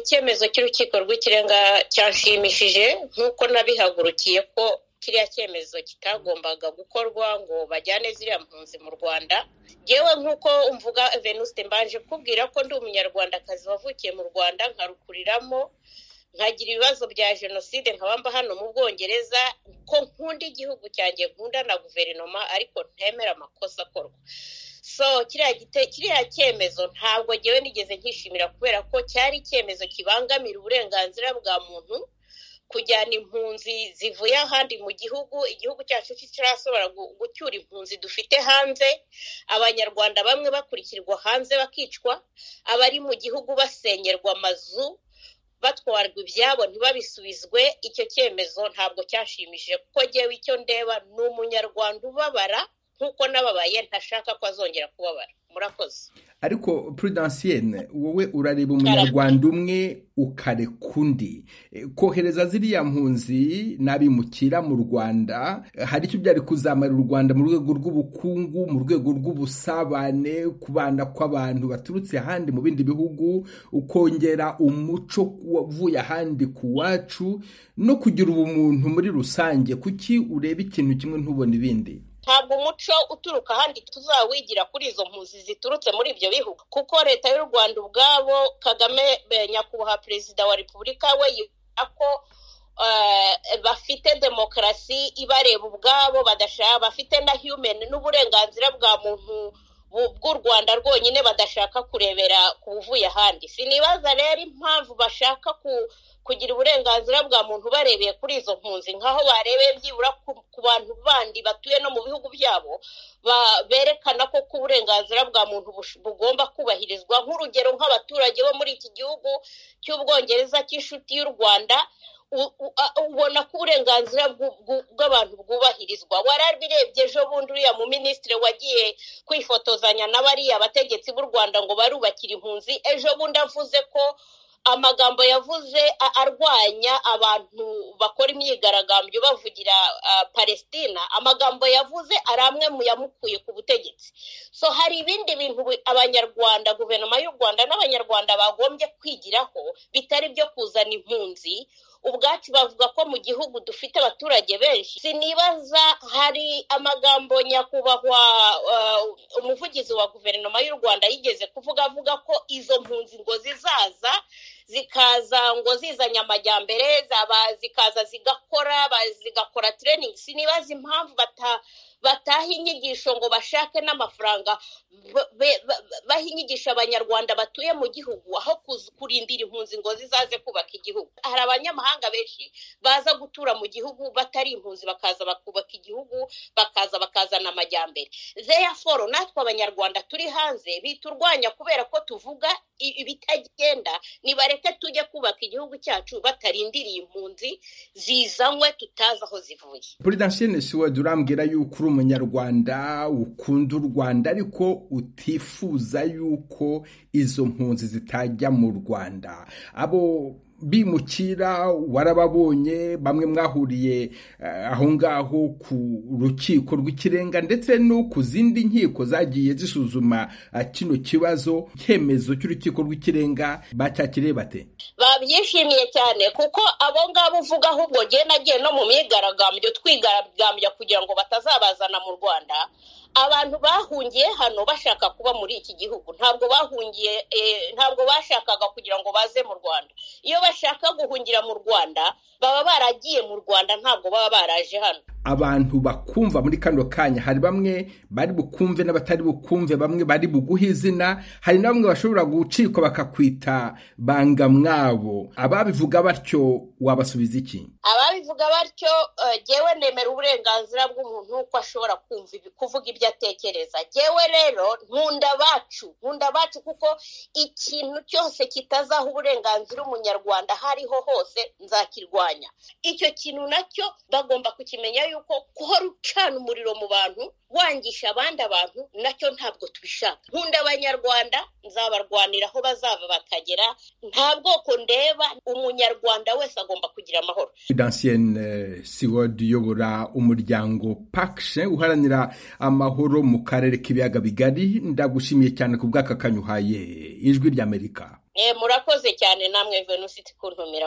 icyemezo cy'urukiko rw'ikirenga cyanshimishije nk'uko nabihagurukiye ko kiriya cyemezo kitagombaga gukorwa ngo bajyane ziriya mpunzi mu rwanda yewe nk'uko mvuga venuste mbanje kubwira ko ndi umunyarwandakazi wavukiye mu rwanda nkarukuriramo nkagira ibibazo bya jenoside nkabamba hano mu bwongereza ko nkunda igihugu cyanjye nkunda na guverinoma ariko ntemera amakosa akorwa so kiriya cyemezo ntabwo ngewe nigeze nkishimira kubera ko cyari icyemezo kibangamira uburenganzira bwa muntu kujyana impunzi zivuye ahandi mu gihugu igihugu cyacu kitarasobora gucyura impunzi dufite hanze abanyarwanda bamwe bakurikirwa hanze bakicwa abari mu gihugu basenyerwa amazu batwarwa ibyabo ntibabisubizwe icyo cyemezo ntabwo cyashimishije kuko ngewe icyo ndeba ni umunyarwanda ubabara nk'uko n'ababaye ntashaka ko azongera kubabara murakoze ariko prudansiyene wowe urareba umunyarwanda umwe ukareka undi kohereza ziriya mpunzi n'abimukira mu rwanda hari icyo byari kuzamarira u rwanda mu rwego rw'ubukungu mu rwego rw'ubusabane kubana kw'abantu baturutse ahandi mu bindi bihugu ukongera umuco uvuye ahandi ku wacu no kugira ubumuntu muri rusange kuki ureba ikintu kimwe ntubone ibindi ntabwo umuco uturuka ahandi tuzawigira kuri izo mpunzi ziturutse muri ibyo bihugu kuko leta y'u rwanda ubwabo kagame nyakubahwa perezida wa repubulika we yibwira ko bafite demokarasi ibareba ubwabo badashaka bafite na humeni n'uburenganzira bwa muntu bw'u rwanda rwonyine badashaka kurebera ku buvuye ahandi sinibaza rero impamvu bashaka ku kugira uburenganzira bwa muntu barebeye kuri izo mpunzi nk'aho barebeye byibura ku bantu bandi batuye no mu bihugu byabo berekana ko ku burenganzira bwa muntu bugomba kubahirizwa nk'urugero nk'abaturage bo muri iki gihugu cy'ubwongereza cy'inshuti y'u rwanda ubona ko uburenganzira bw'abantu bwubahirizwa warabirebye ejo bundi uriya mu minisitiri wagiye kwifotozanya na bariya bategetsi b'u rwanda ngo barubakire impunzi ejo bundi avuze ko amagambo yavuze arwanya abantu bakora imyigaragambyo bavugira palestina amagambo yavuze ari amwe mu yamukuye ku butegetsi so hari ibindi bintu abanyarwanda guverinoma y'u rwanda n'abanyarwanda bagombye kwigiraho bitari byo kuzana impunzi ubwacu bavuga ko mu gihugu dufite abaturage benshi sinibaza hari amagambo nyakubahwa umuvugizi wa guverinoma y'u rwanda yigeze kuvuga avuga ko izo mpunzi ngo zizaza zikaza ngo zizanye amajyambere zikaza zigakora zigakora training sinibaza impamvu bata bataha inyigisho ngo bashake n'amafaranga baha inyigisho abanyarwanda batuye mu gihugu aho kurindira impunzi ngo zizaze kubaka igihugu hari abanyamahanga benshi baza gutura mu gihugu batari impunzi bakaza bakubaka igihugu bakaza bakazana amajyambere zeyaforo natwe abanyarwanda turi hanze biturwanya kubera ko tuvuga ibitagenda nibareke tujye kubaka igihugu cyacu batarindiriye impunzi zizanywe tutazi aho zivuye puridansiyene siwedi urambwira yuko uri umunyarwanda ukunda u rwanda ariko utifuza yuko izo mpunzi zitajya mu rwanda abo bimukira warababonye bamwe mwahuriye aho ngaho ku rukiko rw'ikirenga ndetse no ku zindi nkiko zagiye zisuzuma kino kibazo icyemezo cy'urukiko rw'ikirenga bacyakiriye bate babyishimiye cyane kuko abo ngabo uvuga ahubwo ngewe nagiye no mu myigaragambyo twigaragambya kugira ngo batazabazana mu rwanda abantu bahungiye hano bashaka kuba muri iki gihugu ntabwo bahungiye ntabwo bashakaga kugira ngo baze mu rwanda iyo bashaka guhungira mu rwanda baba baragiye mu rwanda ntabwo baba baraje hano abantu bakumva muri kano kanya hari bamwe bari bukumve n'abatari bukumve bamwe bari buguhe izina hari na bamwe bashobora gucikwa bakakwita bangamwabo ababivuga batyo wabasubiza iki ababivuga batyo ngewe nemera uburenganzira bw'umuntu ko ashobora kumva kuvuga ibyo atekereza ngewe rero nkunda bacu nkunda bacu kuko ikintu cyose kitazaha uburenganzira umunyarwanda hariho hose nzakirwanya icyo kintu nacyo bagomba kukimenya yuko guhora ucana umuriro mu bantu wangisha abandi abantu nacyo ntabwo tubishaka nkunda abanyarwanda nzabarwanira aho bazava bakagera nta bwoko ndeba umunyarwanda wese agomba kugira amahoro dansiyene siwodi uyobora umuryango pakishe uharanira amahoro mu karere k'ibiyaga bigari ndagushimiye cyane ku bw'aka kanyuhaye ijwi ry'amerika murakoze cyane namwe venusi ikuntumira